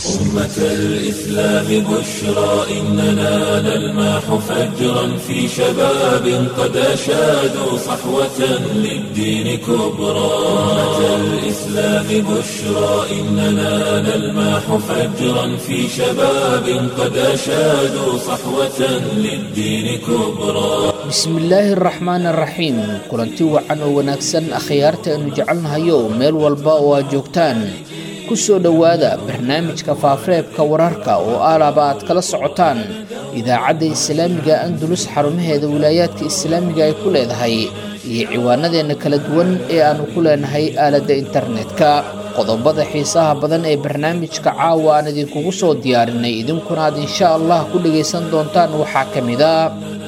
أمة الإسلام بشرى إننا نلمح فجرا في شباب قد أشادوا صحوة للدين كبرى أمة الإسلام بشرى إننا نلمح فجرا في شباب قد أشادوا صحوة للدين كبرى bismillaahi araxmaan araxiim kulanti wacan oo wanaagsan akhyaarta aynu jecelnahayo meel walba oo aad joogtaan ku soo dhowaada barnaamijka faafareebka wararka oo aalaaba aad kala socotaan idaacadda islaamiga andulus xarumaheeda wilaayaadka islaamiga ay ku leedahay iyo ciwaanadeenna kala duwan ee aannu ku leenahay aaladda internetka qodobada xiisaha badan ee barnaamijka caawa aan idinkugu soo diyaarinay idinkuna aad insha allah ku dhagaysan doontaan waxaa ka mid a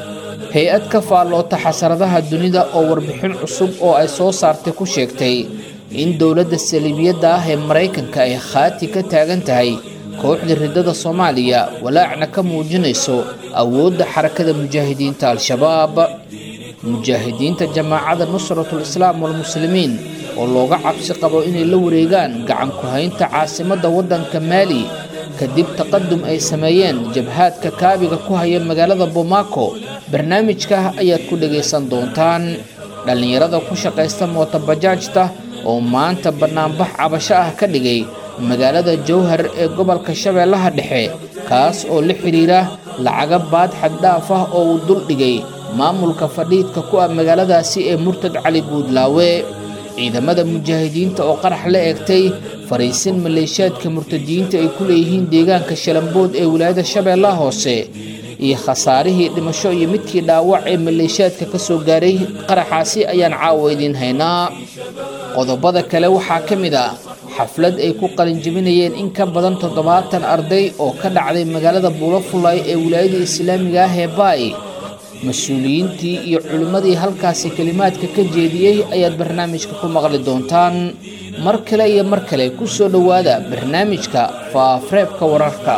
hay-ad ka faalloota xasaradaha dunida oo warbixin cusub oo ay soo saartay ku sheegtay in dowladda saliibiyadda ah ee maraykanka ay khaati ka taagan tahay kooxda riddada soomaaliya walaacna ka muujinayso awoodda xarakada mujaahidiinta al-shabaab mujaahidiinta jamaacada nusratul islaam walmuslimiin oo looga cabsi qabo inay la wareegaan gacan ku-haynta caasimadda waddanka maali kadib taqadum ay sameeyeen jabhaadka kaabiga ku haya magaalada bomaako barnaamijka ayaad ku dhagaysan doontaan dhallinyarada ku shaqaysta mootobajaajta oo maanta bannaanbax cabasho ah ka dhigay magaalada jowhar ee gobolka shabeellaha dhexe kaas oo la xidhiira lacaga baad xaddhaaf ah oo uu dul dhigay maamulka fadhiidka ku ah magaaladaasi ee murtad cali guudlaawe ciidamada mujaahidiinta oo qarax la eegtay fariisin maleeshiyaadka murtadiyiinta ay ku leeyihiin deegaanka shalambood ee wilaayada shabeellaha hoose iyo khasaarihii dhimasho iyo midkii dhaawac ee maleeshiyaadka ka soo gaaray qaraxaasi ayaan caawa idiin haynaa qodobada kale waxaa ka mid ah xaflad ay ku qalinjabinayeen in ka badan toddobaatan arday oo ka dhacday magaalada buulafulay ee wilaayada islaamiga ah ee baay mas-uuliyiintii iyo culimmadii halkaasi kelimaadka ka jeediyey ayaad barnaamijka ku maqli doontaan mar kale iyo mar kale ku soo dhowaada barnaamijka faafareebka wararka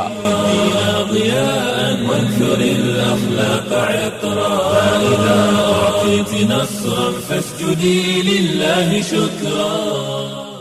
وانثر الأخلاق عطرا فإذا أعطيت نصرا فاسجدي لله شكرا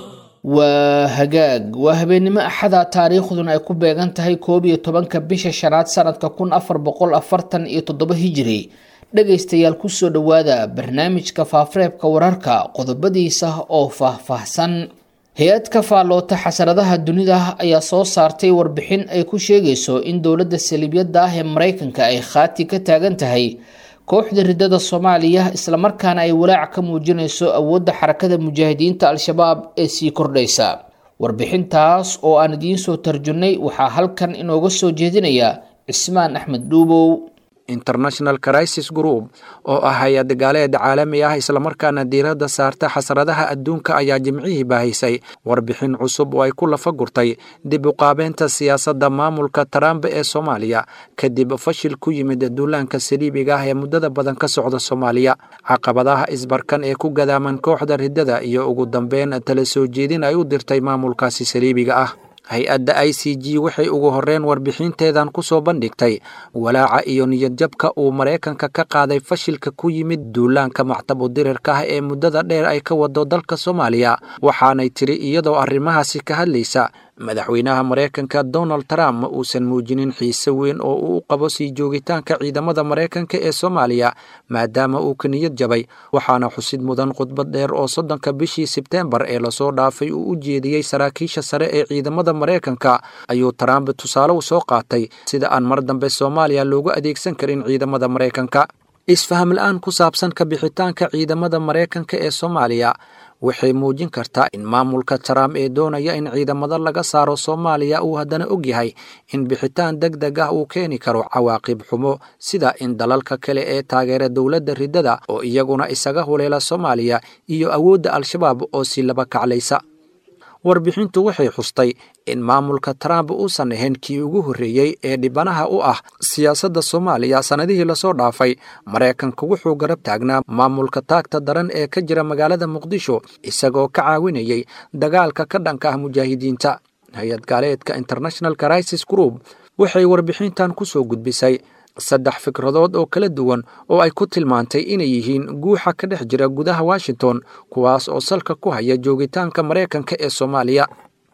waa hagaag waa habeennimo axada taariikhduna ay ku beegan tahay koob iyo tobanka bisha shanaad sanadka kun afar boqol afartan iyo toddoba hijiri dhagaystayaal kusoo dhowaada barnaamijka faafareebka wararka qodobadiisa oo faah-faahsan hay-ad ka faalloota xasaradaha dunida ayaa soo saartay warbixin ay ku sheegayso in dowladda saliibyadda ah ee maraykanka ay khaati ka taagan tahay kooxda riddada soomaaliya islamarkaana ay walaac ka muujinayso awoodda xarakada mujaahidiinta al-shabaab ee sii kordhaysa warbixintaas oo aan idiin soo tarjunnay waxaa halkan inooga soo jeedinaya cismaan axmed dhuubow international crisis group oo ah hay-ad gaaleed caalami ah islamarkaana diiradda saarta xasradaha adduunka ayaa jimcihii baahaysay warbixin cusub oo ay ku lafa gurtay dib uqaabeynta siyaasadda maamulka trump ee soomaaliya kadib fashil ku yimid duulaanka saliibiga ah ee muddada badan ka socda soomaaliya caqabadaha isbarkan ee ku gadaaman kooxda riddada iyo ugu dambeyn tala soo jeedin ay u dirtay maamulkaasi saliibiga ah hay-adda i c g waxay ugu horreyn warbixinteedan ku soo bandhigtay walaaca iyo niyadjabka uu maraykanka ka qaaday fashilka ku yimid duulaanka mactabu dirirka ah ee muddada dheer ay ka wado dalka soomaaliya waxaanay tiri iyadoo arrimahaasi ka hadlaysa madaxweynaha maraykanka donald trump ma uusan muujinin xiise weyn oo uu u qabo sii joogitaanka ciidamada maraykanka ee soomaaliya maadaama uu ka niyad jabay waxaana xusid mudan khudbad dheer oo soddonka bishii sebteembar ee lasoo dhaafay uu u jeediyey saraakiisha sare ee ciidamada maraykanka ayuu trump tusaale u soo qaatay sida aan mar dambe soomaaliya loogu adeegsan karin ciidamada maraykanka isfaham la-aan ku saabsan ka bixitaanka ciidamada maraykanka ee soomaaliya waxay muujin kartaa in maamulka trump ee doonaya in ciidamada laga saaro soomaaliya uu haddana og yahay in bixitaan deg deg ah uu keeni karo cawaaqib xumo sida in dalalka kale ee taageera dowladda riddada oo iyaguna isaga huleela soomaaliya iyo awoodda al-shabaab oo si laba kaclaysa warbixintu waxay xustay in maamulka trump uusan ahayn kii ugu horreeyey ee dhibanaha u ah siyaasadda soomaaliya sannadihii lasoo dhaafay maraykanku wuxuu garab taagnaa maamulka taagta daran ee ka jira magaalada muqdisho isagoo ka caawinayay dagaalka ka dhanka ah mujaahidiinta hay-ad gaaleedka international crisis group waxay warbixintan ku soo gudbisay saddex fikradood oo kala duwan oo ay ku tilmaantay inay yihiin guuxa ka dhex jira gudaha washington kuwaas oo salka ku haya joogitaanka maraykanka ee soomaaliya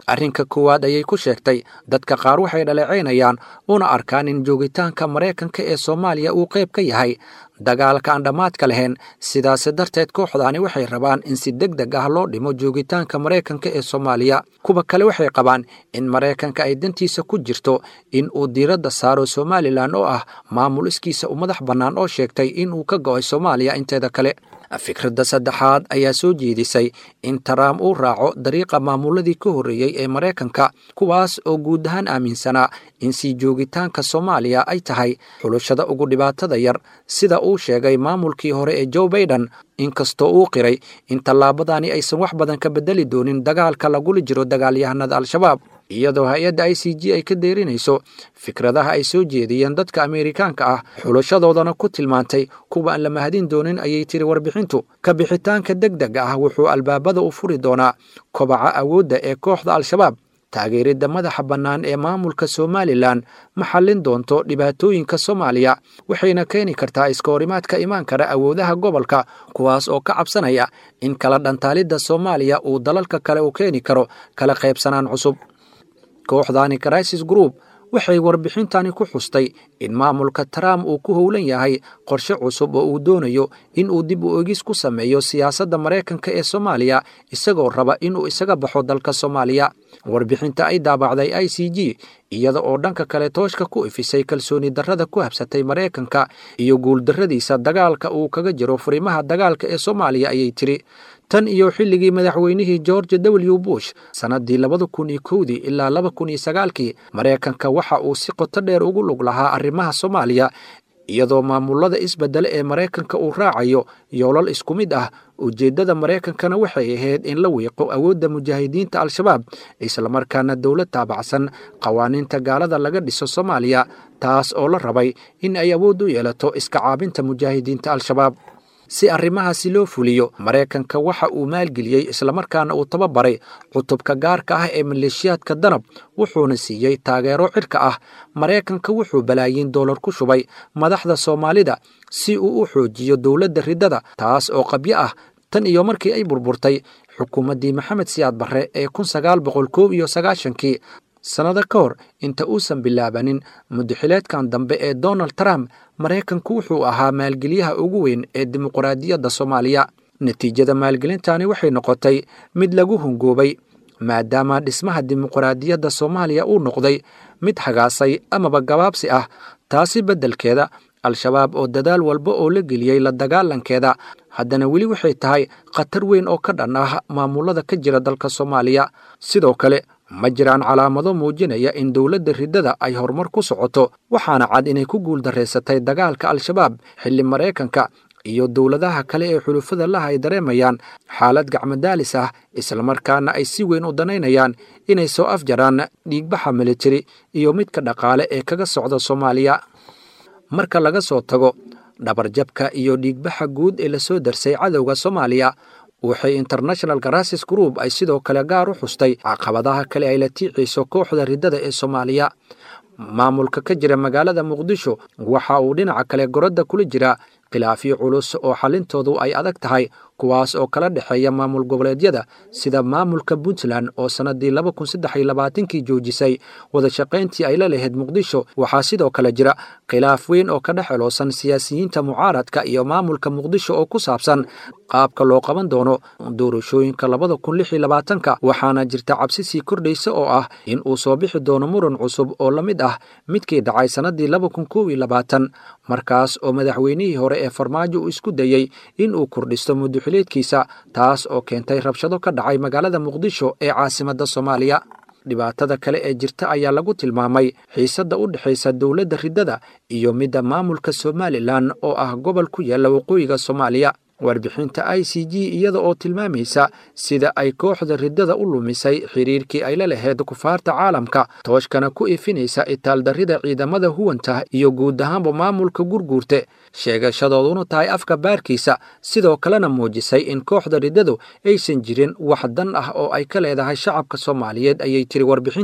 arrinka koowaad ayay ku sheegtay dadka qaar waxay dhaleecaynayaan una arkaan in joogitaanka maraykanka ee soomaaliya uu qayb ka yahay dagaalka aan dhammaadka lahayn sidaasi darteed kooxdaani waxay rabaan in si deg deg ah loo dhimo joogitaanka maraykanka ee soomaaliya kuwa kale waxay qabaan in maraykanka ay dantiisa ku jirto in uu diiradda saaro somalilan oo ah maamul iskiisa u madax bannaan oo sheegtay in uu ka go'ay soomaaliya inteeda kale fikradda saddexaad ayaa soo jeedisay in taraam uu raaco dariiqa maamuladii ka horreeyey ee maraykanka kuwaas oo guud ahaan aaminsanaa in sii joogitaanka soomaaliya ay tahay xulushada ugu dhibaatada yar sida uu sheegay maamulkii hore ee joe baiden inkastoo uu qiray in tallaabadani aysan wax badan ka beddeli doonin dagaalka lagula jiro dagaalyahanada al-shabaab iyadoo hay-adda i c g ay ka deerinayso fikradaha ay soo jeediyeen dadka ameerikaanka ah xulashadoodana ku tilmaantay kuwa aan la mahadin doonin ayay tiri warbixintu ka bixitaanka deg dega ah wuxuu albaabada u furi doonaa kobaca awoodda ee kooxda al-shabaab taageeridda madaxa bannaan ee maamulka somalilan ma xallin doonto dhibaatooyinka soomaaliya waxayna keeni kartaa iska horimaad ka imaan kara awoodaha gobolka kuwaas oo ka cabsanaya in kala dhantaalidda soomaaliya uu dalalka kale u keeni karo kala qaybsanaan cusub kooxdani crisis group waxay warbixintani ku xustay in maamulka trump uu ku howlan yahay qorshe cusub oo uu doonayo in uu dib u egis ku sameeyo siyaasadda maraykanka ee soomaaliya isagoo raba inuu isaga baxo dalka soomaaliya warbixinta ay daabacday i c g iyada oo dhanka kale tooshka ku ifisay kalsooni darrada ku habsatay maraykanka iyo guuldarradiisa dagaalka uu kaga jiro furimaha dagaalka ee soomaaliya ayay tiri tan iyo xilligii madaxweynihii george w bush sannaddii labada kun iyo kowdii ilaa laba kun iyo sagaalkii maraykanka waxa uu si qoto dheer ugu lug lahaa arrimaha soomaaliya iyadoo maamulada isbeddele ee maraykanka uu raacayo yoolal isku mid ah ujeeddada maraykankana waxay ahayd in la wiiqo awoodda mujaahidiinta al-shabaab islamarkaana dowlad taabacsan qawaaniinta gaalada laga dhiso soomaaliya taas oo la rabay in ay awood u yeelato iska caabinta mujaahidiinta al-shabaab si arrimahaasi loo fuliyo maraykanka waxa uu maalgeliyey islamarkaana uu tababaray cutubka gaarka ah ee maleeshiyaadka danab wuxuuna siiyey taageero cirka ah maraykanka wuxuu balaayiin doolar ku shubay madaxda soomaalida si uu u xoojiyo dowladda riddada taas oo qabyo ah tan iyo markii ay burburtay xukuumaddii maxamed siyaad barre ee kun sagaal boqol koob iyo sagaashankii sannado ka hor inta uusan bilaabanin mudaxileedkan dambe ee donald trump maraykanku wuxuu ahaa maalgeliyaha ugu weyn ee dimuqraadiyadda soomaaliya natiijada maalgelintani waxay noqotay mid lagu hungoobay maadaama dhismaha dimuqraadiyadda soomaaliya uu noqday mid hagaasay amaba gabaabsi ah taasi beddelkeeda al-shabaab oo dadaal walba oo la geliyey la dagaalankeeda haddana weli waxay tahay khatar weyn oo ka dhan ah maamulada ka jira dalka soomaaliya sidoo kale ma jiraan calaamado muujinaya in dowladda riddada ay horumar ku socoto waxaana cad inay ku guuldarraysatay dagaalka al-shabaab xilli maraykanka iyo dowladaha kale ee xulufada laha ay dareemayaan xaalad gacmadaalis ah islamarkaana ay si weyn u danaynayaan inay soo afjaraan dhiigbaxa militari iyo midka dhaqaale ee kaga socda soomaaliya marka laga soo tago dhabarjabka iyo dhiigbaxa guud ee lasoo darsay cadowga soomaaliya waxay international garasis group ay sidoo kale gaar u xustay caqabadaha kale ay la tiicayso kooxda riddada ee soomaaliya maamulka ka jira magaalada muqdisho waxa uu dhinaca kale gorodda kula jira khilaafyo culus oo xallintoodu ay adag tahay kuwaas oo kala dhexeeya maamul goboleedyada sida maamulka puntland oo sannaddii laba kun saddex iyo labaatankii joojisay wada shaqayntii ay la lahayd muqdisho waxaa sidoo kale jira khilaaf weyn oo ka dhex celoosan siyaasiyiinta mucaaradka iyo maamulka muqdisho oo ku saabsan qaabka loo qaban doono doorashooyinka labada kun lix iyo labaatanka waxaana jirta cabsi sii kordhaysa oo ah in uu soo bixi doono muran cusub oo la mid ah midkii dhacay sannaddii laba kun kow iyo labaatan markaas oo madaxweynihii hore ee farmaajo uu isku dayey in uu kordhisto mudduxileedkiisa taas oo keentay rabshado ka dhacay magaalada muqdisho ee caasimadda soomaaliya dhibaatada kale ee jirta ayaa lagu tilmaamay xiisadda u dhexaysa dowladda riddada iyo midda maamulka somalilan oo ah gobol ku yaalla waqooyiga soomaaliya warbixinta i c g iyada oo tilmaamaysa sida ay kooxda riddada u lumisay xiriirkii ay la lahayd kufaarta caalamka tooshkana ku ifinaysa itaaldarrida ciidamada huwanta iyo guud ahaanba maamulka gurguurte sheegashadooduna tahay afka baarkiisa sidoo kalena muujisay in kooxda riddadu aysan jirin wax dan ah oo ay ka leedahay shacabka soomaaliyeed ayay tiri warbixintu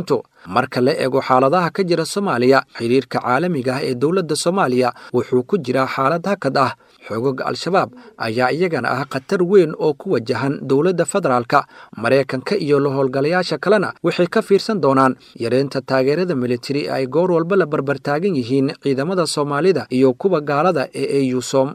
marka la eego xaaladaha ka jira soomaaliya xiriirka caalamiga ah ee dowladda soomaaliya wuxuu ku jiraa xaalad hakad ah xoogagga al-shabaab ayaa iyagana ah khatar weyn oo ku wajahan dowladda federaalka maraykanka iyo la howlgalayaasha kalena waxay ka fiirsan doonaan yareynta taageerada militari ay goor walba la barbartaagan yihiin ciidamada soomaalida iyo kuwa gaalada ee eusom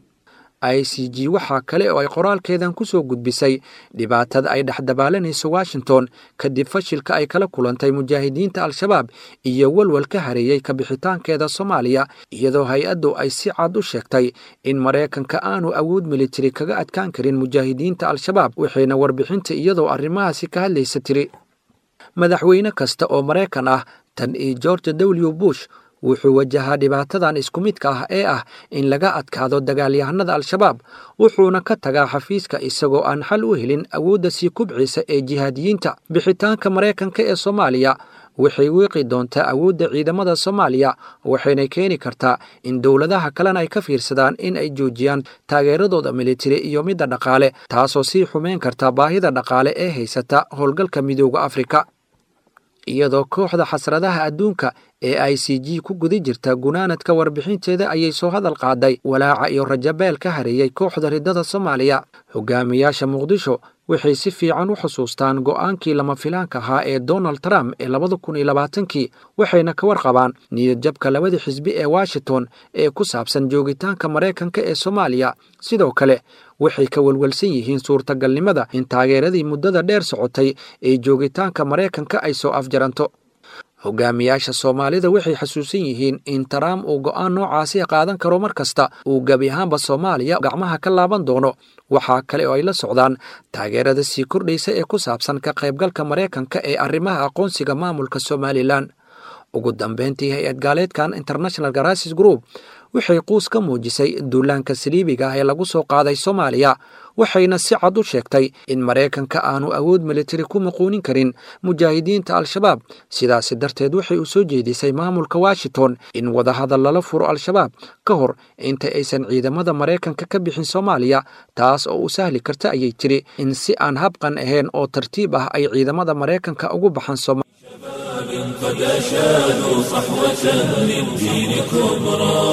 i c g waxaa kale oo ay qoraalkeedan ku soo gudbisay dhibaatada ay dhexdabaalanayso washington kadib fashilka ay kala kulantay mujaahidiinta al-shabaab iyo walwal ka hareeyey kabixitaankeeda soomaaliya iyadoo hay-addu ay si cad u sheegtay in maraykanka aanu awood militari kaga adkaan karin mujaahidiinta al-shabaab waxayna warbixinta iyadoo arrimahaasi ka hadlaysa tiri madaxweyne kasta oo maraykan ah tan iyo george w bush wuxuu wajahaa dhibaatadan isku midka ah ee ah in laga adkaado dagaalyahanada al-shabaab wuxuuna ka tagaa xafiiska isagoo aan xal u helin awoodda sii kubciisa ee jihaadiyiinta bixitaanka maraykanka ee soomaaliya waxay wiiqi doontaa awoodda ciidamada soomaaliya waxayna keeni kartaa in dowladaha kalena ay ka fiirsadaan in ay joojiyaan taageeradooda militari iyo midda dhaqaale taasoo sii xumeyn karta baahida dhaqaale ee haysata howlgalka midooda afrika iyadoo kooxda xasradaha adduunka ee i c g ku guda jirta gunaanadka warbixinteeda ayay soo hadal qaaday walaaca iyo rajabeel ka hareeyey kooxda riddada soomaaliya hogaamiyaasha muqdisho waxay si fiican u xusuustaan go'aankii lama filaanka ahaa ee donald trump ee labada kun iyo labaatankii waxayna ka warqabaan niyadjabka labada xisbi ee washington ee ku saabsan joogitaanka maraykanka ee soomaaliya sidoo kale waxay ka walwalsan yihiin suurtagalnimada in taageeradii muddada dheer socotay ee joogitaanka maraykanka ay soo afjaranto hogaamiyaasha soomaalida waxay xasuusan yihiin in trump uu go'aan noocaasi qaadan karo mar kasta uu gebi ahaanba soomaaliya gacmaha ka laaban doono waxaa kale oo ay la socdaan taageerada sii kordhaysa ee ku saabsan ka qaybgalka maraykanka ee arrimaha aqoonsiga maamulka somalilan ugu dambeyntii hay-ad gaaleedkan international garasis group waxay quus ka muujisay duulaanka saliibiga ah ee lagu soo qaaday soomaaliya waxayna si cad u sheegtay in maraykanka aanu awood militari ku muquunin karin mujaahidiinta al-shabaab sidaasi darteed waxay u soo jeedisay maamulka washington in wadahadal lala furo al-shabaab ka hor inta aysan ciidamada maraykanka ka bixin soomaaliya taas oo u sahli karta ayay tiri in si aan habqan ahayn oo tartiib ah ay ciidamada maraykanka ugu baxaan sooma قد أشادوا صحوة للدين كبرى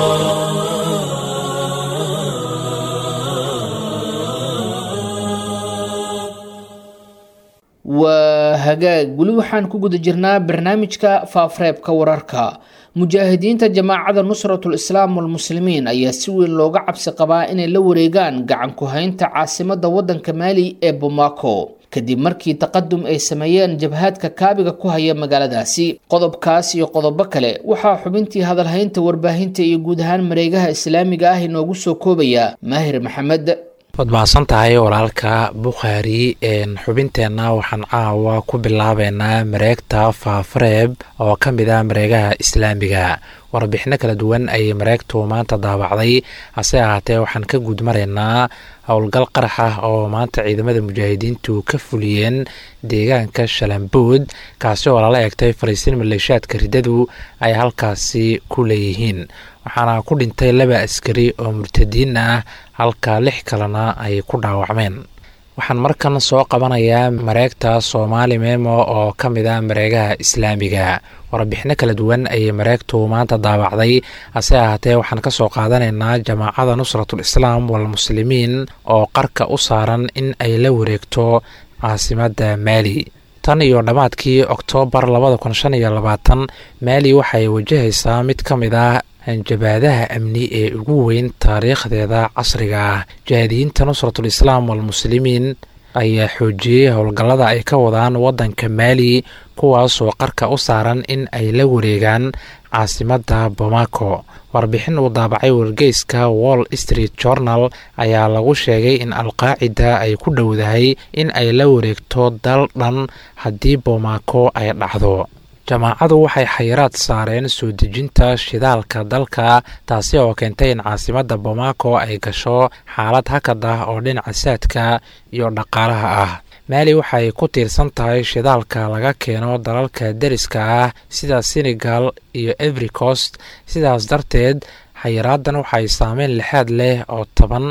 waa hagaag weli waxaan ku guda jirnaa barnaamijka faafreebka wararka mujaahidiinta jamaacada nusratul islaam walmuslimiin ayaa si weyn looga cabsi qabaa inay la wareegaan gacan ku-haynta caasimada wadanka maali ee bomaco kadib markii taqadum ay sameeyeen jabhaadka kaabiga ku haya magaaladaasi qodobkaas iyo qodobo kale waxaa xubintii hadalhaynta warbaahinta iyo guud ahaan mareegaha islaamiga ah inoogu soo koobaya maahir maxamed waad mahadsan tahay walaalka bukhaari xubinteenna waxaan caawa ku bilaabeynaa mareegta faafareeb oo ka mid ah mareegaha islaamiga warbixino kala duwan ayay mareegtu maanta daabacday hase ahaatee waxaan ka guudmaraynaa howlgal qarax ah oo maanta ciidamada mujaahidiintu ka fuliyeen deegaanka shalambood kaasi oo lala eegtay fariisiin maleeshaadka riddadu ay halkaasi ku leeyihiin waxaana ku dhintay laba askari oo murtadiin ah halka lix kalena ay ku dhaawacmeen waxaan markan soo qabanayaa mareegta soomaali memo oo ka mid ah mareegaha islaamiga warbixino kala duwan ayay mareegtu maanta daabacday hase ahaatee waxaan ka soo qaadanaynaa jamaacada nusratul islaam walmuslimiin oo qarka u saaran in ay la wareegto caasimadda maali tan iyo dhammaadkii oktoobar labada kun shan iyo labaatan maali waxay wajahaysaa mid ka mid ah hanjabaadaha amni ee ugu weyn taariikhdeeda casriga ah jihaadiyiinta nusratul islaam walmuslimiin ayaa xoojiyey howlgallada ay ka wadaan waddanka maali kuwaasoo qarka u saaran in ay la wareegaan caasimadda bomaco warbixin uu daabacay wargeyska wall street journal ayaa lagu sheegay in alqaacida ay ku dhowdahay in ay la wareegto dal dhan haddii bomaco ay dhacdo jamaacadu waxay xayiraad saareen soo dejinta shidaalka dalka taasi oo keentay in caasimadda bomaco ay gasho xaalad hakad ah oo dhinaca saadka iyo dhaqaalaha ah maali waxay ku tiirsan tahay shidaalka laga keeno dalalka deriska ah sida senegal iyo every coast sidaas darteed xayiraadan waxay saameyn lixaad leh oo taban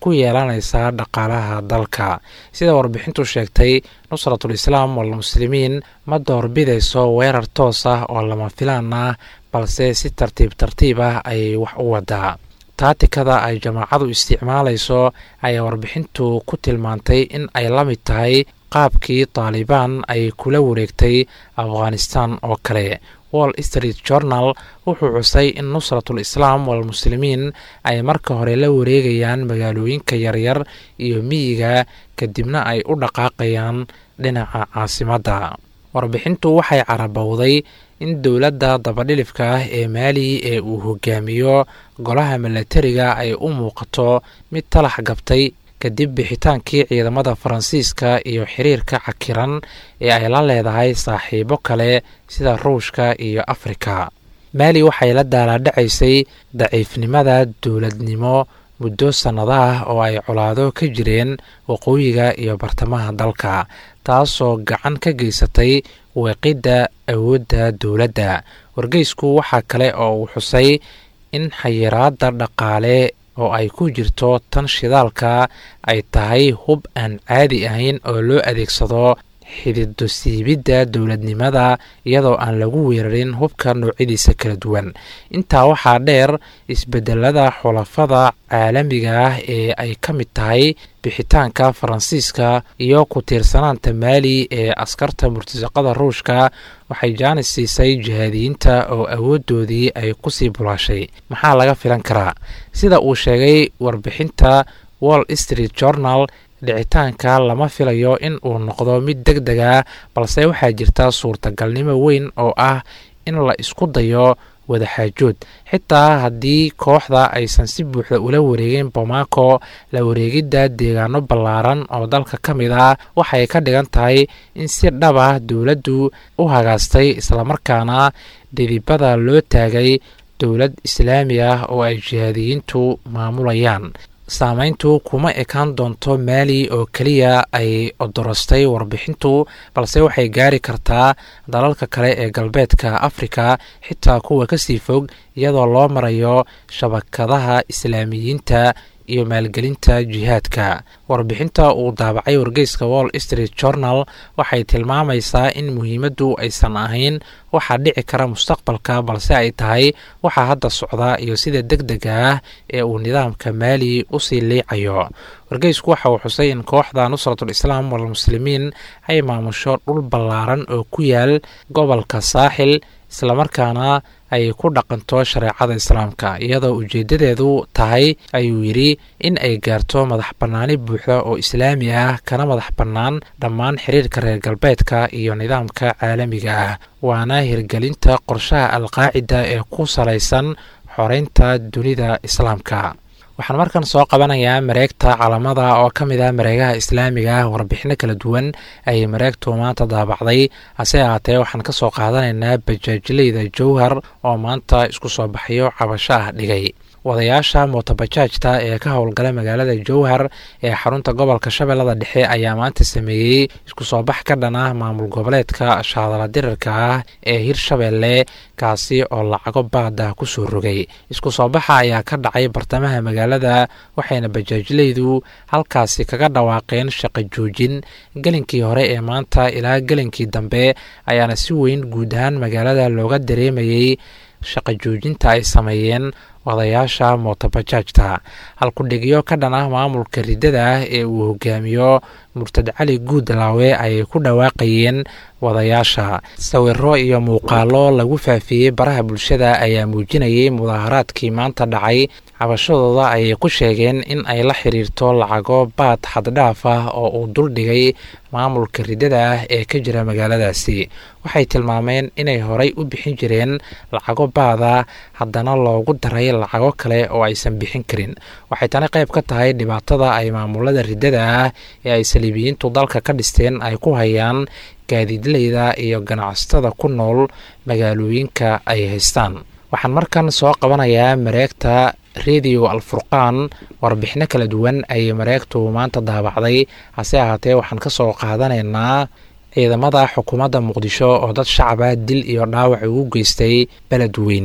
ku yeelanaysaa dhaqaalaha dalka sida warbixintu sheegtay nusratul islaam walmuslimiin ma doorbidayso weerar toos ah oo lama filaan ah balse si tartiib tartiib ah ayay wax u wadaa taatikada ay jamaacadu isticmaalayso ayaa warbixintu ku tilmaantay in ay la mid tahay qaabkii taalibaan ay kula wareegtay afghanistan oo kale wall street journal wuxuu cusay in nusratul islaam walmuslimiin ay marka hore la wareegayaan magaalooyinka yaryar iyo miyiga kadibna ay u dhaqaaqayaan dhinaca caasimadda warbixintu waxay carabowday in dowladda dabadhilifka ah ee maali ee uu hogaamiyo golaha milatariga ay u muuqato mid talax gabtay kadib bixitaankii ciidamada faransiiska iyo xiriirka cakiran ee ay la leedahay saaxiibo kale sida ruushka iyo afrika maali waxay la daalaadhacaysay daciifnimada dowladnimo muddo sannado ah oo ay colaado ka jireen waqooyiga iyo bartamaha dalka taasoo gacan ka geysatay weeqidda awoodda dowladda wargeysku waxaa kale oo uu xusay in xayiraadda dhaqaale oo ay ku jirto tan shidaalka ay tahay hub aan caadi ahayn oo loo adeegsado xidido siibidda dowladnimada iyadoo aan lagu weerarin hubka noocyadiisa kala duwan intaa waxaa dheer isbedelada xulafada caalamiga ah ee ay ka mid tahay bixitaanka faransiiska iyo ku tiirsanaanta maali ee askarta murtasaqada ruushka waxay jaanis siisay jihaadiyiinta oo awooddoodii ay kusii bulaashay maxaa laga filan karaa sida uu sheegay warbixinta wall street journal dhicitaanka lama filayo in uu noqdo mid deg deg ah balse waxaa jirta suurtagalnimo weyn oo ah in la isku dayo wadaxaajood xitaa haddii kooxda aysan si buuxda ula wareegin bomaako la wareegidda deegaano ballaaran oo dalka ka mid ah waxay ka dhigan tahay in si dhab ah dowladdu u hagaastay islamarkaana dhidibada loo taagay dowlad islaami ah oo ay jihaadiyiintu maamulayaan saameyntu kuma ekaan doonto maali oo keliya ay odorostay warbixintu balse waxay gaari kartaa dalalka kale ee galbeedka afrika xitaa kuwa kasii fog iyadoo loo marayo shabakadaha islaamiyiinta iyo maalgelinta jihaadka warbixinta uu daabacay wargeyska wall street journal waxay tilmaamaysaa in muhiimaddu aysan ahayn waxaa dhici kara mustaqbalka balse ay tahay waxaa hadda socda iyo sida deg dega ah ee uu nidaamka maali usii liicayo wargeysku waxa uu xusay in kooxda nusratul islaam walmuslimiin ay maamusho dhul ballaaran oo ku yaal gobolka saaxil islamarkaana ay ku dhaqanto shareecada islaamka iyadoo ujeedadeedu tahay ayuu yidhi in ay gaarto madax bannaani buuxda oo islaami ah kana madax bannaan dhammaan xiriirka reer galbeedka iyo nidaamka caalamiga ah waana hirgelinta qorshaha alqaacida ee ku salaysan xoreynta dunida islaamka waxaan markan soo qabanayaa mareegta calamada oo ka mid ah mareegaha islaamiga ah warbixino kala duwan ayay mareegtu maanta daabacday hase ahaatee waxaan ka soo qaadanaynaa bajaajileyda jowhar oo maanta isku soo baxyo cabasho ah dhigay wadayaasha mootobajaajta ee ka howlgala magaalada jowhar ee xarunta gobolka shabeellada dhexe ayaa maanta sameeyey isku soo bax ka dhan ah maamul goboleedka shaadala dirirka ah ee hirshabeelle kaasi oo lacago baada kusoo rogay isku soo baxa ayaa ka dhacay bartamaha magaalada waxayna bajaajleydu halkaasi kaga dhawaaqeen shaqo joojin gelinkii hore ee maanta ilaa gelinkii dambe ayaana si weyn guud ahaan magaalada looga dareemayey shaqo joojinta ay sameeyeen wadayaasha mootobajaajta halkudhigyo ka dhan ah maamulka riddada ah ee uu hogaamiyo murtad cali guudlaawe ayay ku dhawaaqayeen wadayaasha sawiro iyo muuqaalo lagu faafiyey baraha bulshada ayaa muujinayay mudaaharaadkii maanta dhacay cabashadooda ayay ku sheegeen in ay la xiriirto lacago baad xaddhaaf ah oo uu duldhigay maamulka riddada ah ee ka jira magaaladaasi waxay tilmaameen inay horay u bixin jireen lacago baada haddana loogu daray lacago kale oo aysan bixin karin waxay tani qayb ka tahay dhibaatada ay maamulada riddada ah ee ay saliibiyiintu dalka ka dhisteen ay ku hayaan gaadiidleyda iyo ganacsatada ku nool magaalooyinka ay haystaan waxaan markan soo qabanayaa mareegta rediyo alfurqaan warbixino kala duwan ayay mareegtu maanta daabacday hase ahaatee waxaan ka soo qaadanaynaa ciidamada xukuumadda muqdisho oo dad shacaba dil iyo dhaawac ugu geystay beledweyne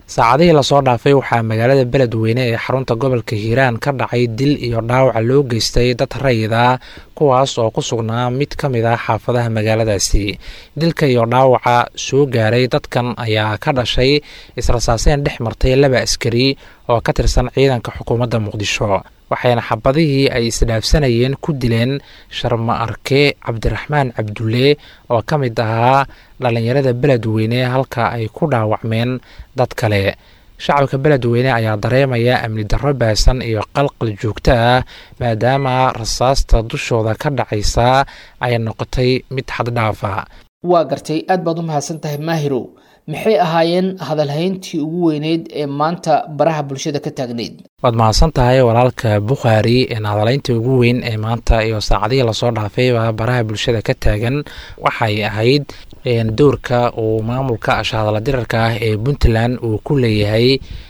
saacadihii lasoo dhaafay waxaa magaalada beledweyne ee xarunta gobolka hiiraan ka dhacay dil iyo dhaawaca loo geystay dad rayida kuwaas oo ku sugnaa mid ka mid ah xaafadaha magaaladaasi dilka iyo dhaawaca soo gaaray dadkan ayaa ka dhashay israsaaseen dhex martay laba askari oo ka tirsan ciidanka xukuumadda muqdisho waxayna xabadihii ay isdhaafsanayeen ku dileen sharma arke cabdiraxmaan cabdulle oo ka mid ahaa dhallinyarada beledweyne halka ay ku dhaawacmeen dad kale shacabka beledweyne ayaa dareemaya amni darro baasan iyo qalqal joogto ah maadaama rasaasta dushooda ka dhacaysa ay noqotay mid xaddhaafa waa gartay aad baad u mahadsan tahay maahirow maxay ahaayeen hadalhayntii ugu weyneyd ee maanta baraha bulshada ka taagneyd waad mahadsan tahay walaalka bukhaari hadalaynta ugu weyn ee maanta iyo saacadihii lasoo dhaafayba baraha bulshada ka taagan waxay ahayd doorka uu maamulka ashahadala dirarka ah ee puntland uu ku leeyahay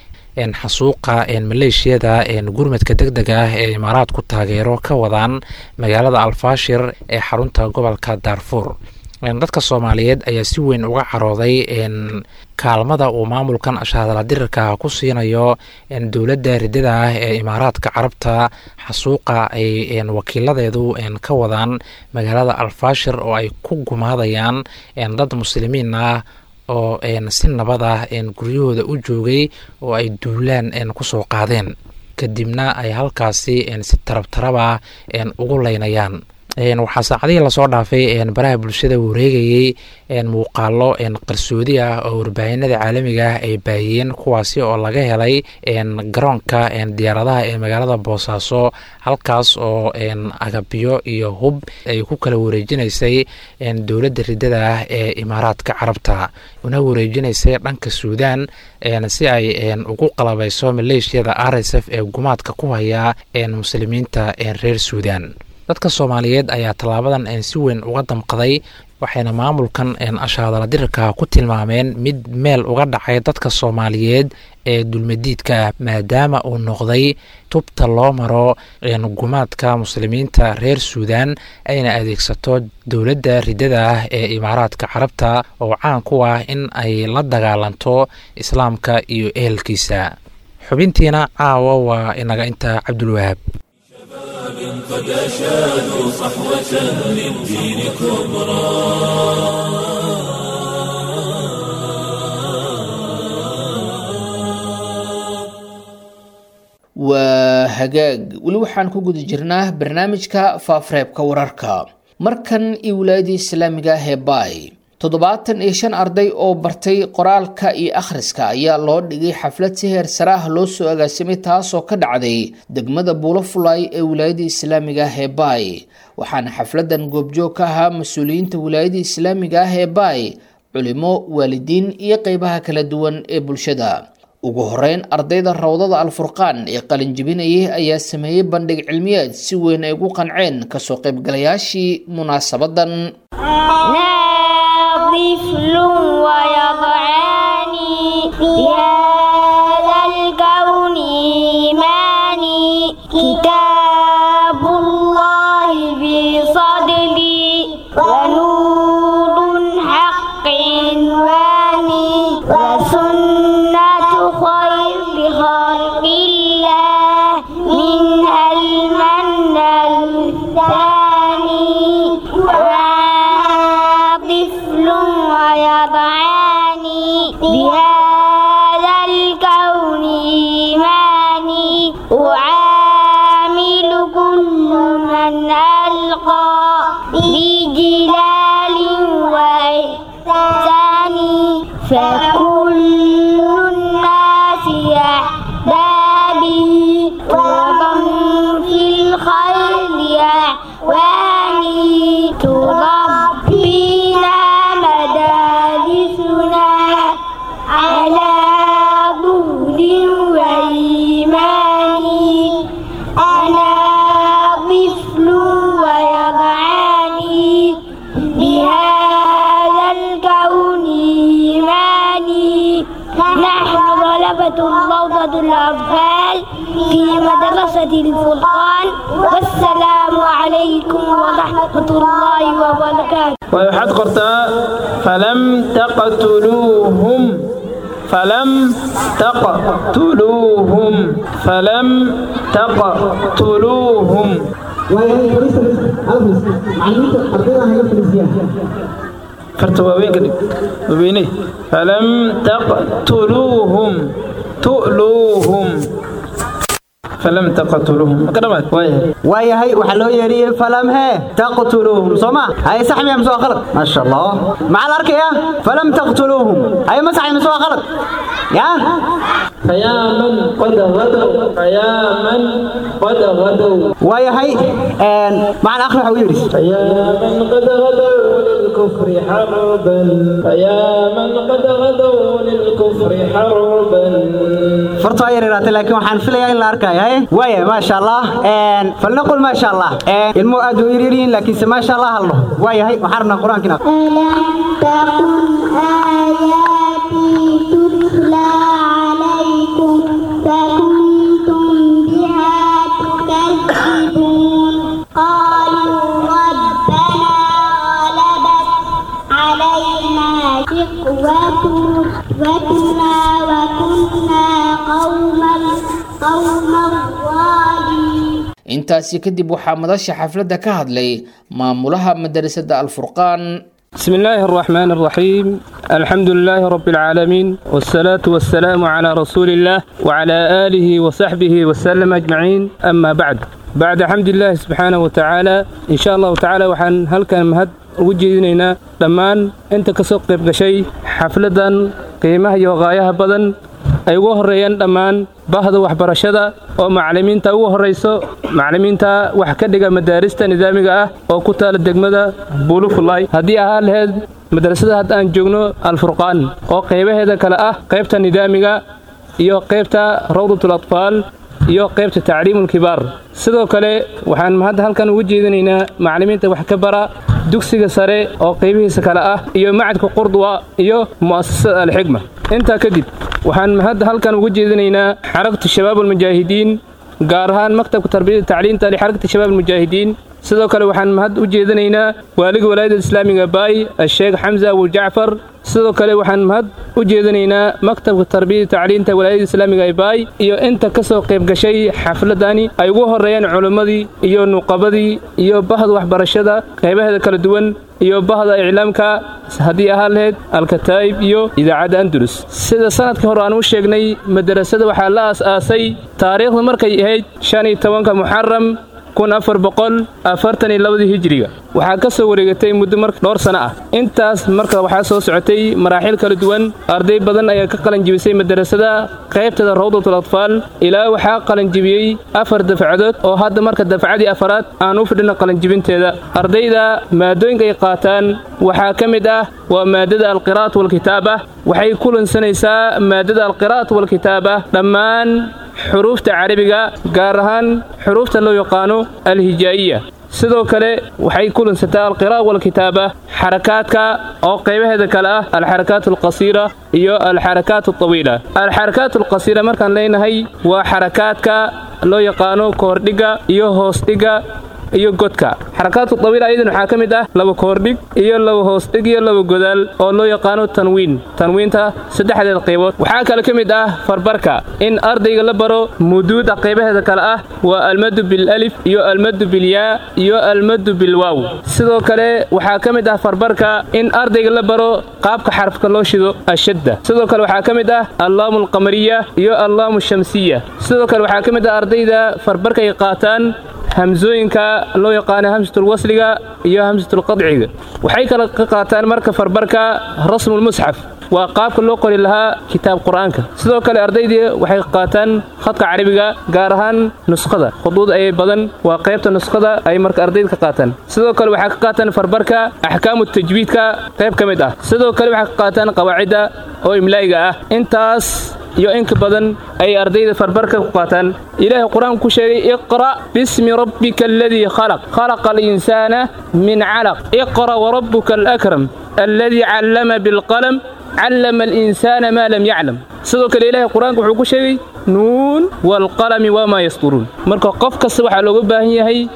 xasuuqa maleeshiyada gurmadka deg deg ah ee imaaraadku taageero ka wadaan magaalada alfaashir ee xarunta gobolka daarfuur dadka soomaaliyeed ayaa si weyn uga carooday kaalmada uu maamulkan ashahadala dirarka ku siinayo dowladda ridada ah ee imaaraadka carabta xasuuqa ay wakiiladeedu ka wadaan magaalada alfaashir oo ay ku gumaadayaan dad muslimiin ah oo si nabad ah guryahooda u joogay oo ay duulaan kusoo qaadeen kadibna ay halkaasi si tarab taraba ugu leynayaan waxaa saacadihii lasoo dhaafay baraha bulshada wareegayey muuqaalo qarsoodi ah oo warbaahinada caalamiga ah ay baahiyeen kuwaasi oo laga helay garoonka diyaaradaha ee magaalada boosaaso halkaas oo agabyo iyo hub ay ku kala wareejinaysay dowladda ridada ah ee imaaraadka carabta una wareejinaysay dhanka suudaan si ay ugu qalabayso maleeshiyada r s f ee gumaadka ku haya muslimiinta reer suudaan dadka soomaaliyeed ayaa tallaabadan si weyn uga damqaday waxayna maamulkan ashahadala dirarka ku tilmaameen mid meel uga dhacay dadka soomaaliyeed ee dulmadiidka ah maadaama uu noqday tubta loo maro gumaadka muslimiinta reer suudaan ayna adeegsato dowladda ridada ah ee imaaraadka carabta oo caan ku ah in ay la dagaalanto islaamka iyo ehelkiisa xubintiina caawa waa inaga intaa cabdulwahaab قد أشادوا صحوة للدين كبرى waa hagaag weli waxaan ku guda jirnaa barnaamijka faafareebka wararka markan iyo wilaayadii islaamiga ah ee baay toddobaatan iyo shan arday oo bartay qoraalka iyo akhriska ayaa loo dhigay xaflad si heer sare ah loo soo agaasimay taasoo ka dhacday degmada buulafulay ee wilaayadii islaamiga ah ee baay waxaana xafladan goobjoog ka ahaa mas-uuliyiinta wilaayadii islaamiga ah ee baay culimo waalidiin iyo qeybaha kala duwan ee bulshada ugu horeyn ardayda rawdada alfurqaan ee qalinjibinayay ayaa sameeyey bandhig cilmiyeed si weyn ay ugu qanceen kasoo qaybgalayaashii munaasabadan طفل ويضعاني بهذا الكون إيماني كتاب الله بصدري ونور حق عنواني وسنة خير خلق الله منها المن الثاني طفل ويضعاني بهذا الكون إيماني أعامل كل من ألقى بجلال وإحسان فكل الناس أحبابي ومن في الخير أعواني تربينا مدارسنا على ظهر وإيمان أنا طفل ويضعني بهذا الكون إيماني نحن طلبة روضة الأطفال في مدرسة الفرقان والسلام عليكم ورحمة الله وبركاته waxaad qortaa falam taqtuluuhum فلم تقتلوهم فلم تقتلوهم فرت وين كده وبيني فلم تقتلوهم تؤلوهم فلم تقتلوهم كلمات وايه waayahay waxaa loo yeedhiyey falam hee taqtuluuhum soo ma haye sax miya mise waa khalad maasha allah maxaa la arkayaa falam taqtuluuhum haye ma saxay mise waa khalad ya فيا من قد غدوا فيا من قد غدوا waayahay macna akhri waxa u yidhi فيا من قد غدوا للكفر حربا فيا من قد غدوا للكفر حربا fartu waa yaryaraatay laakiin waxaan filayaa in la arkayo haye waaya maasha allah falnaqul maasha allah ilmuhu aad u yaryaryihiin laakiinse maasha allah halno waayahay waxaan rabnaa qur-aankiina وكنا وكنا قوما قوما ظالمين intaasi kadib waxaa madasha xafladda ka hadlay maamulaha madarasada alfurqaan بسم الله الرحمن الرحيم الحمد لله رب العالمين والصلاة والسلام على رسول الله وعلى آله وصحبه وسلم أجمعين أما بعد بعد حمد الله سبحانه وتعالى إن شاء الله تعالى وحن هل كان مهد وجدنا لمان أنت كسوق قشي حفلة قيمة يوغايها بدن ay ugu horeeyaan dhammaan bahda waxbarashada oo macallimiinta ugu horrayso macallimiinta wax ka dhiga madaarista nidaamiga ah oo ku taala degmada buulufulay haddii ahaa laheyd madrasada hadda aan joogno alfurqaan oo qaybaheeda kale ah qaybta nidaamiga iyo qaybta rawdatul atfaal iyo qaybta tacliimulkibaar sidoo kale waxaan hadda halkan ugu jeedinaynaa macallimiinta wax ka bara dugsiga sare oo qaybihiisa kale ah iyo macadka qurdwa iyo mu'asasada alxigma intaa kadib waxaan hadda halkan ugu jeedinaynaa xarakatu shabaab almujaahidiin gaar ahaan maktabka tarbiyada tacliinta lixarakati shabaab almujaahidiin sidoo kale waxaan mahad u jeedinaynaa waaliga walaayadda islaamiga baay asheekh xamza abu jacfar sidoo kale waxaan mahad u jeedinaynaa maktabka tarbiyada tacliinta walaayadda islaamiga ee baay iyo inta ka soo qayb gashay xafladani ay ugu horreeyaan culimmadii iyo nuqabadii iyo bahda waxbarashada qaybaheeda kala duwan iyo bahda iclaamka haddii ahaan lahayd alkataa'ib iyo idaacadda andalus sida sanadkii hore aan u sheegnay madarasada waxaa la aas-aasay taariikhdu markay ahayd shan iyo tobanka muxaram kun afar boqol afartan iyo labadii hijiriga waxaa ka soo wareegatay muddo mar dhowr sano ah intaas marka waxaa soo socotay maraaxiil kala duwan arday badan ayaa ka qalanjibisay madarasada qaybteeda rawdatul atfaal ilaa waxaa qalanjibiyey afar dafcadood oo hadda marka dafcadii afaraad aan u fidhina qalanjibinteeda ardayda maadooyinka ay qaataan waxaa ka mid ah waa maadada alqiraa'at walkitaaba waxay kulansanaysaa maadada alqiraa'at walkitaaba dhammaan xuruufta carabiga gaar ahaan xuruufta loo yaqaano alhijaa'iya sidoo kale waxay kulansataa alqiraa'a walkitaaba xarakaadka oo qaybaheeda kale ah alxarakaat alqasiira iyo alxarakaat altawiila alxarakaat alqasiira markaan leenahay waa xarakaadka loo yaqaano koordhiga iyo hoosdhiga iyo godka xarakaatu tawiila ayadan waxaa ka mid ah laba koordhig iyo laba hoosdhig iyo laba godaal oo loo yaqaano tanwiin tanwiinta saddexdeed qaybood waxaa kale ka mid ah farbarka in ardayga la baro muduuda qaybaheeda kale ah waa almadu bilalif iyo almadu bilyaa iyo almadu bilwaaw sidoo kale waxaa ka mid ah farbarka in ardayga la baro qaabka xarafka loo shido ashadda sidoo kale waxaa ka mid ah allaamu alqamariya iyo allaamu shamsiya sidoo kale waxaa ka mid ah ardayda farbarka ay qaataan hamsooyinka loo yaqaano hamsatul wasliga iyo hamsatul qadciga waxay kala ka qaataan marka farbarka rasmulmusxaf waa qaabka loo qori lahaa kitaab qur'aanka sidoo kale ardaydii waxay qaataan khadka carabiga gaar ahaan nuskhada khuduud ayay badan waa qaybta nuskhada ay marka ardayda ka qaataan sidoo kale waxay ka qaataan farbarka axkaamu tajwiidka qayb ka mid ah sidoo kale waxay ka qaataan qawaacidda oo imlaa'iga ah intaas iyo inka badan ay ardayda farbarka ku qaataan ilaahay qur-aanku ku sheegay iqra' bismi rabbika aladii khalaq khalaqa alinsaana min calaq iqra' warabbuka alakram alladii callama bilqalam callama alinsaana maa lam yaclam sidoo kale ilaahay qur-aanka wuxuu ku sheegay nuun waalqalami wamaa yasturuun marka qof kasta waxaa looga baahan yahay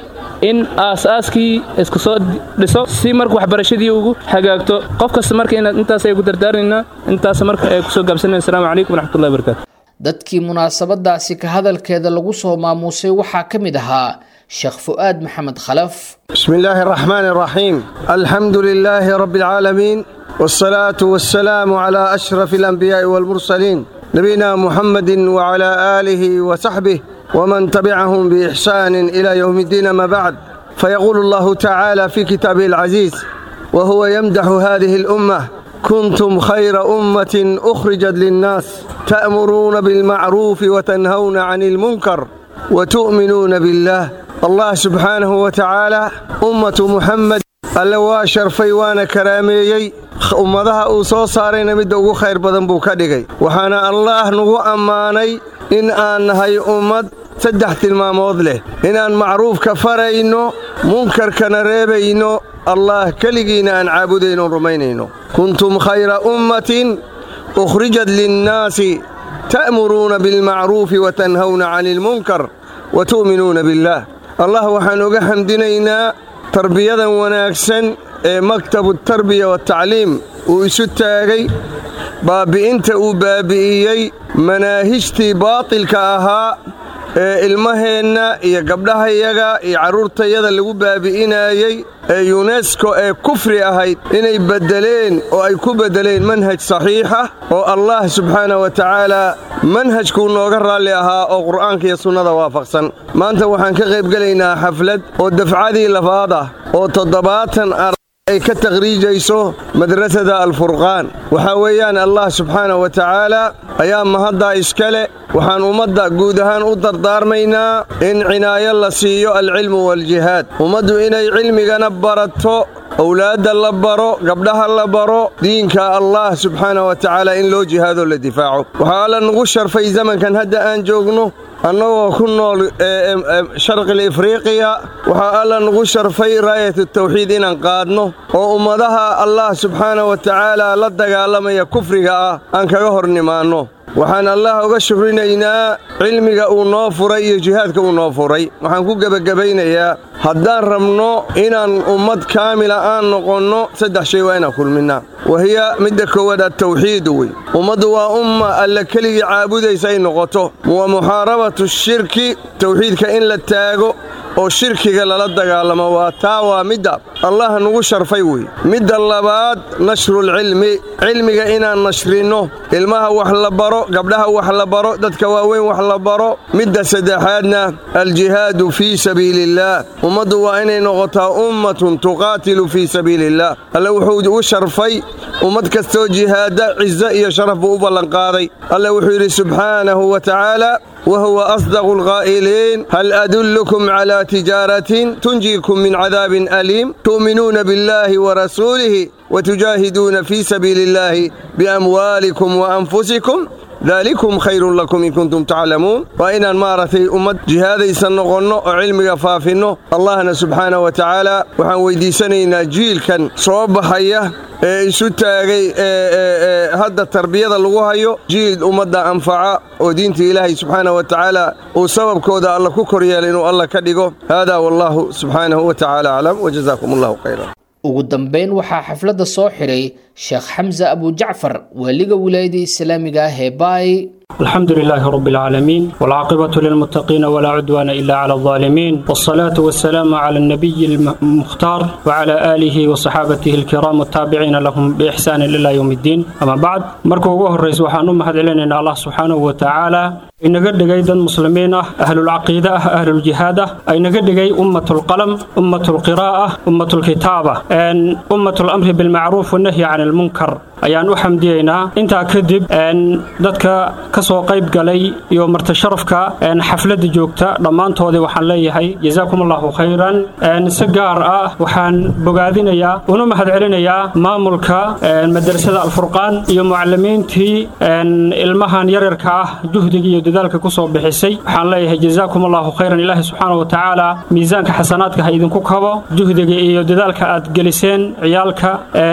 in aas-aaskii isku soo dhiso si marka waxbarashadii ugu hagaagto qof kasta marka inaad intaas ay ugu dardaarnaynaa intaas marka ay kusoo gaabsanayna assalamu calaykum waraxmatullahi wabarakatu dadkii munaasabadaasi ka hadalkeeda lagu soo maamuusay waxaa ka mid ahaa sheekh fu'aad maxamed khalaf بسم الله الرحمن الرحيم الحمد لله رب العالمين والصلاة والسلام على أشرف الأنبياء والمرسلين نبينا محمد وعلى آله وصحبه ومن تبعهم بإحسان إلى يوم الدين ما بعد فيقول الله تعالى في كتابه العزيز وهو يمدح هذه الأمة كنتم خير أمة أخرجت للناس تأمرون بالمعروف وتنهون عن المنكر وتؤمنون بالله الله سبحانه وتعالى أمة محمد alle waa sharfay waana karaameeyey ummadaha uu soo saarayna midda ugu khayr badan buu ka dhigay waxaana allaah nagu ammaanay in aan nahay ummad saddex tilmaamood leh inaan macruufka farayno munkarkana reebayno allah keligiina aan caabudayno rumaynayno kuntum khayra ummatin ukhrijat linnaasi ta'muruuna bilmacruufi watanhawna cani ilmunkar wa tu'minuuna billaah allah waxaan uga xamdinaynaa tarbiyadan wanaagsan ee maktabu tarbiya watacliim uu isu taagay baabbi'inta uu baabbi'iyey manaahijtii baatilka ahaa ee ilmaheenna iyo gabdhahayaga iyo carruurtayada lagu baabi'inaayey ee yunesko ee kufri ahayd inay beddeleen oo ay ku beddeleen manhaj saxiixa oo allah subxaana wa tacaala manhajkuu nooga raalli ahaa oo qur'aanka iyo sunnada waafaqsan maanta waxaan ka qaybgelaynaa xaflad oo dafcadii labaad ah oo toddobaatan ay ka takhriijayso madrasada alfurqaan waxaa weeyaan allah subxaana wa tacaala ayaa mahaddaa iska leh waxaan ummadda guud ahaan u dardaarmaynaa in cinaayo la siiyo alcilmu waaljihaad ummaddu inay cilmigana barato owlaadda la baro gabdhaha la baro diinka allah subxaana wa tacaala in loo jihaadoo la difaaco waxaa alla nugu sharfay zamankan hadda aan joogno annagoo ku nool sharqil ifriiqiya waxaa alla nugu sharfay raayat tawxiid inaan qaadno oo ummadaha allah subxaana wa tacaala la dagaalamaya kufriga ah aan kaga hor nimaanno waxaan allah uga shukrinaynaa cilmiga uu noo furay iyo jihaadka uu noo furay waxaan ku gebagabaynayaa haddaan rabno inaan ummad kaamila aan noqonno saddex shay waa inaan kulminnaa wahiya midda koowaad attawxiidu wey ummaddu waa umma alla keligii caabudaysa ay noqoto wa muxaarabatu shirki tawxiidka in la taago oo shirkiga lala dagaalamo waa taa waa midda allah nugu sharfay wey midda labaad nashrulcilmi cilmiga inaan nashrinno ilmaha wax la baro gabdhaha wax la baro dadka waaweyn wax la baro midda saddexaadna aljihaadu fii sabiiliillaah ummaddu waa inay noqotaa ummatun tuqaatilu fii sabiiliillaah alle wuxuu ugu sharfay ummad kastoo jihaada cizo iyo sharaf buu u ballanqaaday alle wuxuu yidhi subxaanahu wa tacaala وهو أصدق القائلين هل أدلكم على تجارة تنجيكم من عذاب أليم تؤمنون بالله ورسوله وتجاهدون في سبيل الله بأموالكم وأنفسكم ذلكم خير لكم إن كنتم تعلمون وإن مارتي أمد جهادي سنقنو وعلمي فافنو اللهنا سبحانه وتعالى وحن ويدي سنينا جيل كان صوب حيه ee isu taagay hadda tarbiyada lagu hayo jiil ummadda anfaca oo diinta ilaahay subxaana wa tacaala uu sababkooda alla ku koryeela inuu alla ka dhigo haadaa wallaahu subxaanahu wa tacaala aclam wajazaakum allahu khayran ugu dambeyn waxaa xafladda soo xiray sheekh xamse abujacfar waaliga wilaayada islaamiga ah ee baay الحمد لله رب العالمين والعاقبة للمتقين ولا عدوان إلا على الظالمين والصلاة والسلام على النبي المختار وعلى آله وصحابته الكرام والتابعين لهم بإحسان إلى يوم الدين أما بعد مركو وهو الرئيس وحانو مهد إلينا الله سبحانه وتعالى inaga dhigay dad muslimiin ah ahlulcaqiide ah ahluljihaad ah aynaga dhigay ummatulqalam ummatulqiraa'a ummatulkitaaba ummatlamri bilmacruuf wanahyi can ilmunkar ayaan u xamdiyeynaa intaa kadib dadka ka soo qayb galay iyo martasharafka xafladda joogta dhammaantoodii waxaan leeyahay jazaakum allahu khayran si gaar ah waxaan bogaadinayaa una mahad celinayaa maamulka madrasada alfurqaan iyo mucalimiintii ilmahan yaryarka ah juhdiga iyo dadaalka ku soo bixisay waxaan leeyahay jazaakum allahu khayran ilaahi subxaana wa tacaala miisaanka xasanaadka ha idinku kabo juhdiga iyo dadaalka aad geliseen ciyaalka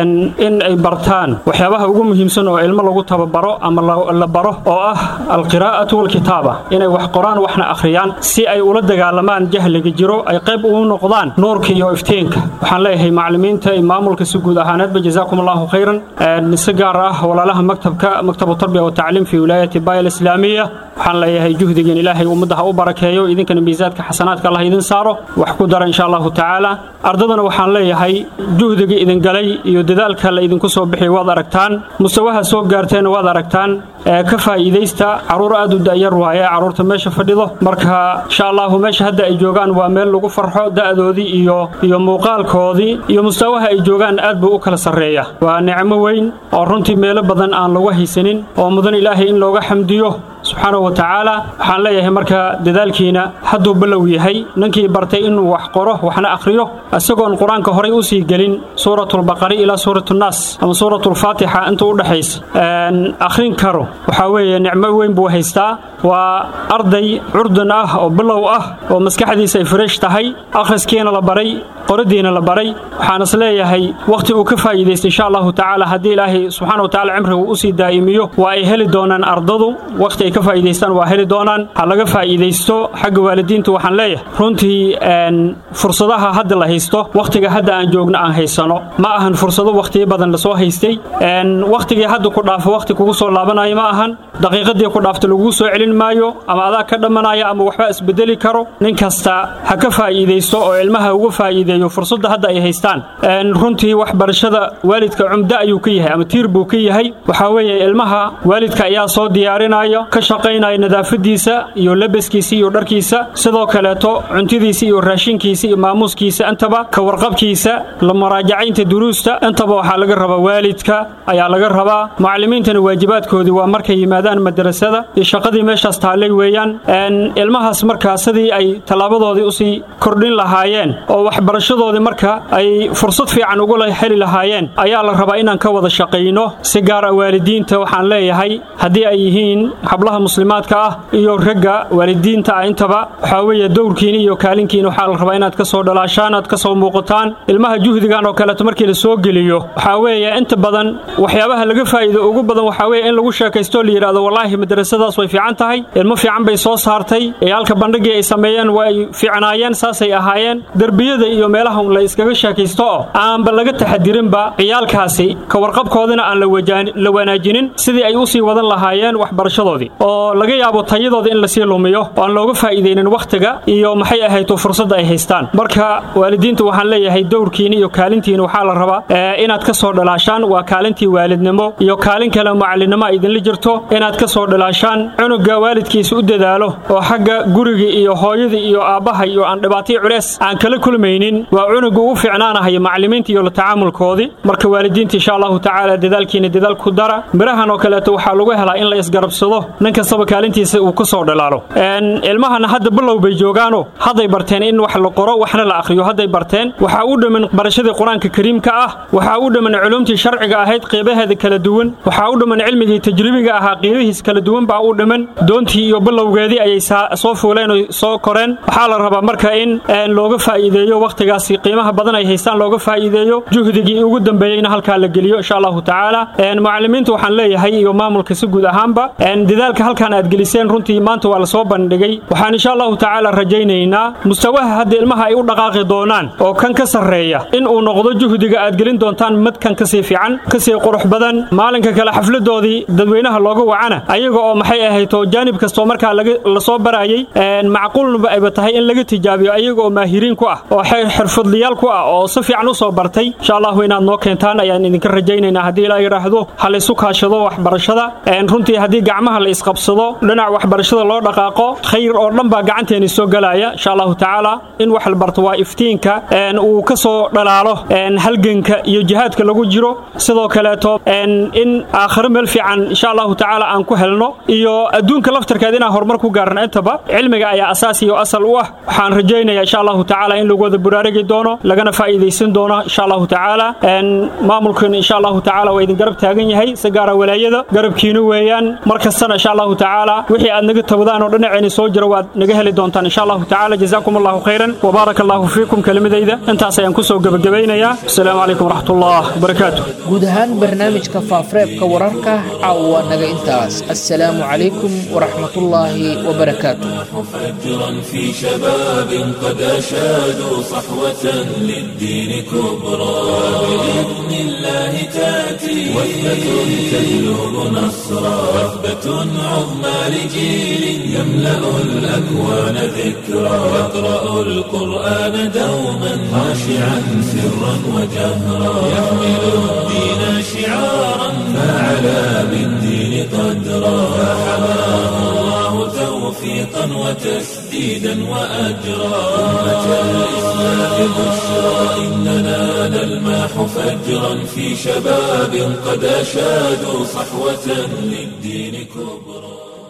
in ay bartaan waxyaabaha ugu muhiimsan oo ilmo lagu tababaro ama la baro oo ah alqiraa'atu walkitaaba inay wax qoraan waxna akhriyaan si ay ula dagaalamaan jahliga jiro ay qayb ugu noqdaan nuurka iyo iftiinka waxaan leeyahay macallimiinta iyo maamulka si guud ahaaneedba jazaakum allahu khayran si gaar ah walaalaha maktabka maktabu tarbiya watacliim fi wilaayati baya alislaamiya waxaan leeyahay juhdigiin ilaahay ummadda ha u barakeeyo idinkana miisaadka xasanaadka allah idin saaro wax ku dara insha allahu tacaala ardadana waxaan leeyahay juhdiga idin galay iyo dadaalka la idinku soo bixiyay waad aragtaan mustawaha soo gaarteenna waad aragtaan ka faa'iidaysta carruur aad u da'yar waaye carruurta meesha fadhido marka insha allahu meesha hadda ay joogaan waa meel lagu farxo da'doodii iyo iyo muuqaalkoodii iyo mustawaha ay joogaan aad buu u kala sarreeya waa nicmo weyn oo runtii meelo badan aan lagu haysanin oo mudan ilaahay in looga xamdiyo subxaanahu wa tacaala waxaan leeyahay marka dadaalkiina hadduu ballow yahay ninkii bartay inuu wax qoro waxna akhriyo isagoon qur-aanka horay u sii gelin suuratulbaqari ilaa suuratunaas ama suuratulfaatixa intuu u dhexaysa akhrin karo waxaa weeye nicmo weyn buu haystaa waa arday curdan ah oo bilow ah oo maskaxdiisa ay fresh tahay akhriskiina la baray qoradiina la baray waxaan is leeyahay wakhti uu ka faa'iidaysta insha allahu tacaala haddii ilaahay subxaana wa tacala cimriga u sii daa'imiyo waa ay heli doonaan ardadu wakhti ay ka faa'iidaystaan waa heli doonaan ha laga faa'iidaysto xagga waalidiinta waxaan leeyahay runtii fursadaha hadda la haysto wakhtiga hadda aan joogno aan haysano ma ahan fursado wakhtiyo badan lasoo haystay wakhtigii hadda ku dhaafo wakhti kugu soo laabanayo ma ahan daqiiqadii ku dhaafta laguu soo celin maayo ama adaa ka dhammanaya ama waxba isbedeli karo nin kasta ha ka faa'iidaysto oo ilmaha uga faa'iideeyo fursadda hadda ay haystaan runtii waxbarashada waalidka cumdo ayuu ka yahay ama tiir buu ka yahay waxaa weeye ilmaha waalidka ayaa soo diyaarinayo ka shaqaynaya nadaafadiisa iyo labaskiisa iyo dharkiisa sidoo kaleeto cuntidiisa iyo raashinkiisa iyo maamuuskiisa intaba ka warqabkiisa la maraajacaynta duruusta intaba waxaa laga rabaa waalidka ayaa laga rabaa mucallimiintana waajibaadkoodii waa markay yimaadaan madrasada iyo shaqadii meeshaas taallay weeyaan ilmahaas markaa sidii ay tallaabadoodii usii kordhin lahaayeen oo waxbarashadoodii marka ay fursad fiican ugula heli lahaayeen ayaa la rabaa inaan ka wada shaqayno si gaar ah waalidiinta waxaan leeyahay haddii ay yihiin hablaha muslimaadka ah iyo ragga waalidiinta ah intaba waxaa weeye dowrkiina iyo kaalinkiina waxaa la rabaa inaad ka soo dhalaashaan aad ka soo muuqataan ilmaha juhdigan oo kaleeto markii la soo geliyo waxaa weeye inta badan waxyaabaha laga faa'iido ugu badan waxaa weeye in lagu sheekaysto la yidhahdo wallaahi madrasadaas way fiican tahay ilmo fiican bay soo saartay ciyaalka bandhigii ay sameeyeen waa ay fiicnaayeen saasay ahaayeen derbiyada iyo meelaha la iskaga sheekaysto oo aanba laga taxadirinba ciyaalkaasi ka warqabkoodina aan la wanaajinin sidii ay u sii wadan lahaayeen waxbarashadoodii oo laga yaabo tayadooda in lasii lumiyo oo aan looga faa'iidaynin wakhtiga iyo maxay ahayto fursadda ay haystaan marka waalidiinta waxaan leeyahay dowrkiina iyo kaalintiina waxaa la rabaa inaad ka soo dhalaashaan waa kaalintii waalidnimo iyo kaalin kale mucallinnimo ay idinla jirto inaad ka soo dhalaashaan cunuga waalidkiisa u dadaalo oo xagga guriga iyo hooyada iyo aabbaha iyo aan dhibaatay culeys aan kala kulmaynin waa cunuga ugu fiicnaanahaya macallimiinta iyo la tacaamulkoodii marka waalidiinta insha allahu tacaala dadaalkiina dadaal ku dara mirahan oo kaleeto waxaa lagu helaa in la isgarabsado nin kastaba kaalintiisa uu ka soo dhalaalo ilmahana hadda bilow bay joogaano hadday barteen in wax la qoro waxna la akhriyo hadday barteen waxaa u dhamman barashadii qur-aanka kariimka ah waxaa u dhamman culumtii sharciga ahayd qeybaheeda kala duwan waxaa u dhamman cilmigii tajribiga ahaa qiibihiis kala duwan baa u dhamman doontii iyo bilowgeedii ayay soo fuuleen oo soo koreen waxaa la rabaa marka in looga faa'iideeyo wakhtigaasi qiimaha badan ay haystaan looga faa'iideeyo juhdigii ugu dambeeyeyna halkaa la geliyo insha allahu tacaala mucallimiinta waxaan leeyahay iyo maamulka si guud ahaanba dadaalka halkaan aad geliseen runtii maanta waa la soo bandhigay waxaan insha allahu tacaala rajaynaynaa mustawaha hadda ilmaha ay u dhaqaaqi doonaan oo kan ka sarreeya in uu noqdo juhdiga aad gelin doontaan madkan kasii fiican kasii qurux badan maalinka kale xafladoodii dadweynaha looga wacana ayaga oo maxay ahayto jaanib kastoo markaa lasoo barayay macquulnaba ayba tahay in laga tijaabiyo ayaga oo maahiriin ku ah oo xirfadliyaal ku ah oo si fiican u soo bartay insha allahu inaad noo keentaan ayaan idinka rajaynaynaa haddii ilaa yidhaahdo ha laysu kaashado waxbarashada runtii haddii gacmaha la isqabsado dhinac waxbarashada loo dhaqaaqo khayr oo dhan baa gacanteeni soo galaya insha allahu tacaala in wax la barto waa iftiinka uu ka soo dhalaalo halganka iyo jihaadka lagu jiro sidoo kaleeto in aakhiro meel fiican insha allahu tacaala aan ku helno iyo adduunka laftarkeed inaan horumar ku gaarno intaba cilmiga ayaa asaas iyo asal u ah waxaan rajaynayaa insha allahu tacaala in lagu wada buraarigi doono lagana faa'iidaysan doono insha allahu tacaala maamulkan insha allahu tacaala waa idin garab taagan yahay si gaara walaayada garabkiina weeyaan mar kastana insha allahu tacaala wixii aad naga tabadaan oo dhinacayna soo jira waad naga heli doontaan insha allahu tacaala jazaakum allahu khayran wabaaraka allahu fiikum kelimadayda intaas ayaan kusoo gebagabaynayaa asalaamu calaykum waraxmatullah wabarakaatu guud ahaan barnaamijka faafareebka wararka caawa naga intaas assalaamu calaykum waraxmatullaahi wabarakaatu فجرا في شباب قد أشادوا صحوة للدين كبرى بإذن الله تأتي وثبة تجلب نصرا وثبة عظمى لجيل يملأ الأكوان ذكرا يقرأ القرآن دوما خاشعا سرا وجهرا يحمل الدين شعارا فعلى بالدين قدرا فحماه الله توفيقا وتسديدا وأجرا أمة الإسلام بشرى إننا نلماح فجرا في شباب قد أشادوا صحوة للدين كبرى